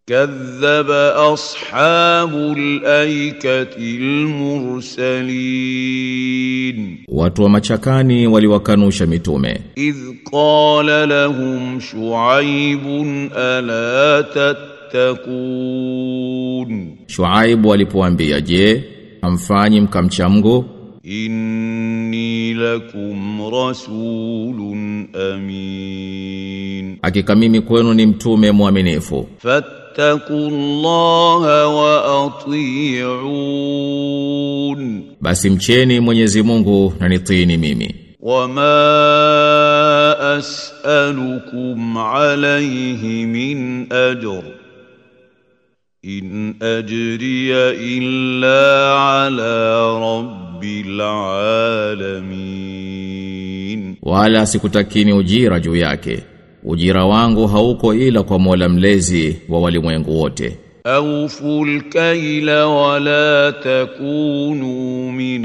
كذب أصحاب الأيكة المرسلين Watu wa machakani waliwakanusha mitume. إذ قال لهم شعيب ألا تتقون Shuaibu alipoambia, "Je, hamfanyi mkamcha Mungu?" إني لكم رسول أمين Hakika mimi kwenu ni mtume mwaminifu. فاتقوا الله وأطيعون Basi mcheni Mwenyezi Mungu na nitiini mimi. وما أسألكم عليه من أجر إن أجري إلا على رب العالمين Wala sikutakini ujira juu yake. Ujira wangu hauko ila kwa Mola mlezi wa walimwengu wote. أوفوا الكيل ولا تكونوا من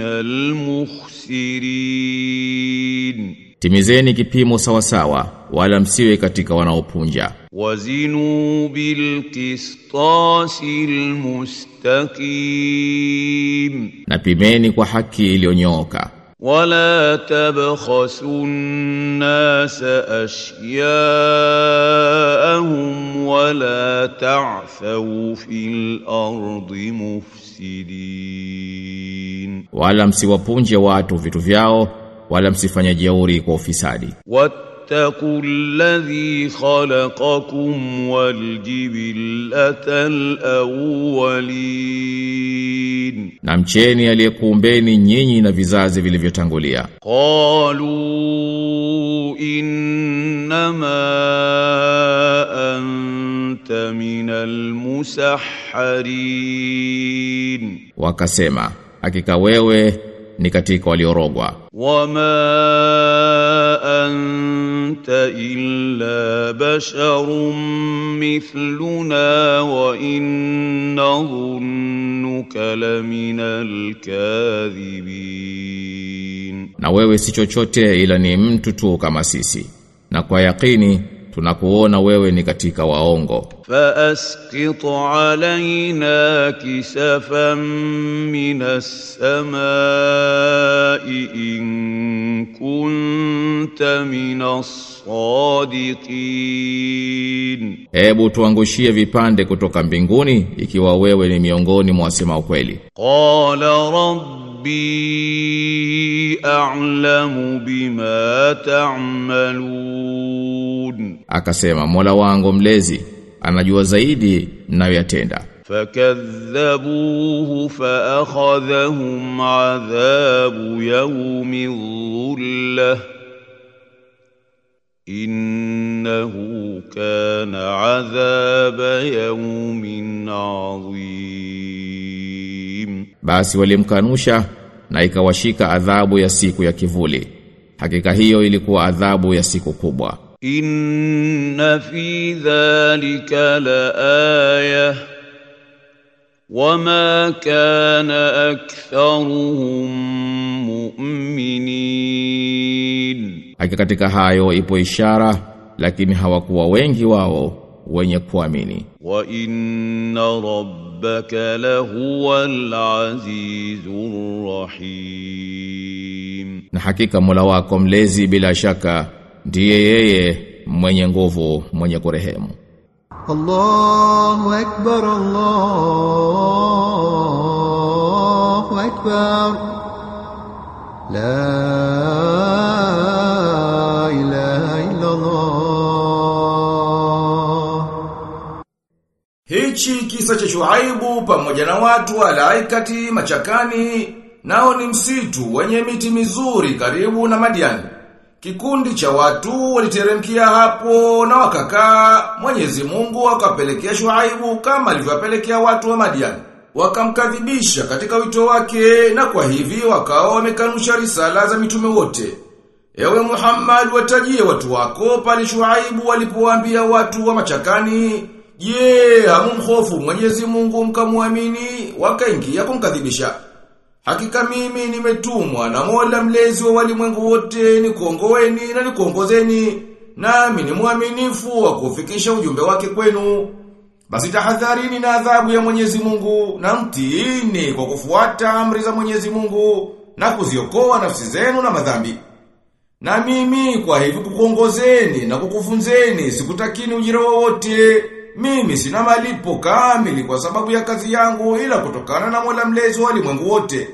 المخسرين Timizeni kipimo sawasawa, wala msiwe katika wanaopunja. وزنوا بالقسطاس المستقيم Na pimeni kwa haki iliyonyooka. ولا تبخسوا الناس أشياءهم ولا تعثوا في الأرض مفسدين Wala msiwapunje watu vitu vyao, wala msifanye jeuri kwa ufisadi. واتقوا الذي خلقكم والجبلة الأولين Na mcheni aliyekuumbeni nyinyi na vizazi vilivyotangulia. قالوا إنما أنت من المسحرين Wakasema, hakika wewe ni katika waliorogwa. وما أنت إلا بشر مثلنا وإن نظنك لمن الكاذبين Na wewe si chochote ila ni mtu tu kama sisi. Na kwa yakini tunakuona wewe ni katika waongo. فأسقط علينا كسفا من السماء إن كنت من الصادقين Hebu tuangushie vipande kutoka mbinguni ikiwa wewe ni miongoni mwa wasema ukweli. قال ربي أعلم بما تعملون Akasema, Mola wangu mlezi anajua zaidi mnayoyatenda. فكذبوه فأخذهم عذاب يوم الظلة إنه كان عذاب يوم عظيم Basi walimkanusha na ikawashika adhabu ya siku ya kivuli. Hakika hiyo ilikuwa adhabu ya siku kubwa. إن في ذلك لآية وما كان أكثرهم مؤمنين Hakika katika hayo ipo ishara lakini hawakuwa wengi wao wenye kuamini. وإن ربك لهو العزيز الرحيم Na hakika Mola wako mlezi bila shaka ndiye yeye mwenye nguvu mwenye kurehemu. الله أكبر الله أكبر لا إله إلا الله Hichi kisa cha Shuaibu pamoja na watu wa Laikati machakani nao ni msitu wenye miti mizuri karibu na Madiani. Kikundi cha watu waliteremkia hapo na wakakaa, Mwenyezi Mungu akapelekea Shuaibu kama alivyowapelekea watu wa Madiani. Wakamkadhibisha katika wito wake na kwa hivi wakawa wamekanusha risala za mitume wote. Ewe Muhammad watajie watu wako pale Shuaibu walipowaambia watu wa machakani, "Je, hamumhofu Mwenyezi Mungu mkamwamini?" Wakaingia kumkadhibisha. Hakika mimi nimetumwa na Mola mlezi wa walimwengu wote nikuongoeni na nikuongozeni, nami ni mwaminifu wa kufikisha ujumbe wake kwenu. Basi tahadharini na adhabu ya Mwenyezi Mungu na mtiini kwa kufuata amri za Mwenyezi Mungu na kuziokoa nafsi zenu na madhambi. Na mimi kwa hivi kukuongozeni na kukufunzeni sikutakini ujira wowote. Mimi sina malipo kamili kwa sababu ya kazi yangu ila kutokana na Mola mlezi wa ulimwengu wote.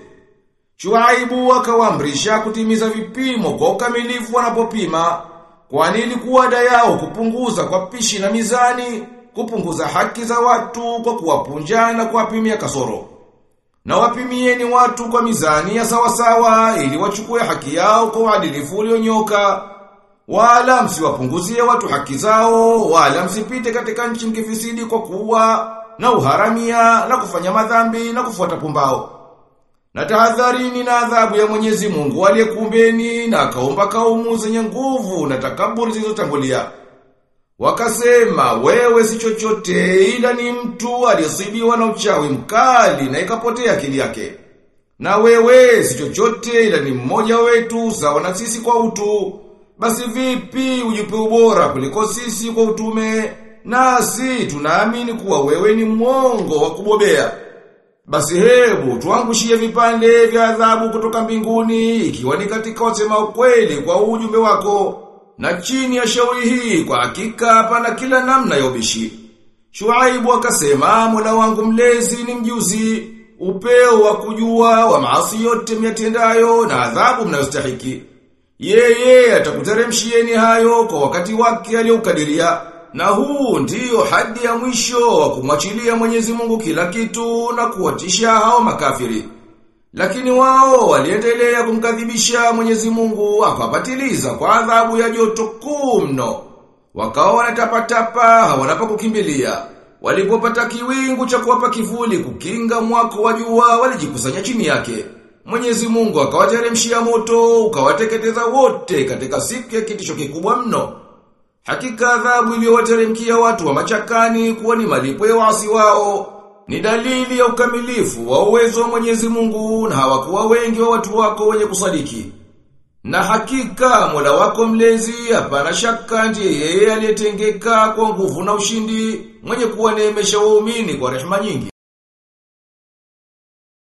Shuaibu akawaamrisha kutimiza vipimo kwa ukamilifu wanapopima, kwani ilikuwa ada yao kupunguza kwa pishi na mizani, kupunguza haki za watu kwa kuwapunja na kuwapimia kasoro. Na wapimieni watu kwa mizani ya sawasawa ili wachukue haki yao kwa uadilifu ulionyoka. Wala msiwapunguzie watu haki zao, wala msipite katika nchi mkifisidi kwa kuwa na uharamia na kufanya madhambi na kufuata pumbao. Na tahadharini na adhabu ya Mwenyezi Mungu aliyekuumbeni na akaumba kaumu zenye nguvu na takaburi zilizotangulia. Wakasema wewe si chochote ila ni mtu aliyesibiwa na uchawi mkali na ikapotea akili yake. Na wewe si chochote ila ni mmoja wetu sawa na sisi kwa utu. Basi vipi ujipe ubora kuliko sisi kwa utume? Nasi tunaamini kuwa wewe ni mwongo wa kubobea. Basi hebu tuangushie vipande vya adhabu kutoka mbinguni ikiwa ni katika wasema ukweli kwa ujumbe wako. Na chini ya shauri hii kwa hakika hapana kila namna ya ubishi. Shuaibu akasema Mola wangu mlezi ni mjuzi, upeo wa kujua wa maasi yote myatendayo na adhabu mnayostahiki. Yeye atakuteremshieni hayo kwa wakati wake aliyoukadiria. Na huu ndiyo hadi ya mwisho wa kumwachilia Mwenyezi Mungu kila kitu na kuwatisha hao makafiri. Lakini wao waliendelea kumkadhibisha Mwenyezi Mungu akawapatiliza kwa adhabu ya joto kuu mno. Wakawa wanatapatapa hawana pa kukimbilia. Walipopata kiwingu cha kuwapa kivuli kukinga mwako wa jua walijikusanya chini yake. Mwenyezi Mungu akawateremshia moto ukawateketeza wote katika siku ya kitisho kikubwa mno. Hakika adhabu iliyowateremkia watu wa machakani kuwa ni malipo ya wasi wao. Ni dalili ya ukamilifu wa uwezo wa Mwenyezi Mungu na hawakuwa wengi wa watu wako wenye kusadiki. Na hakika Mola wako mlezi hapana shaka ndiye yeye aliyetengeka kwa nguvu na ushindi mwenye kuwaneemesha waumini kwa rehema nyingi.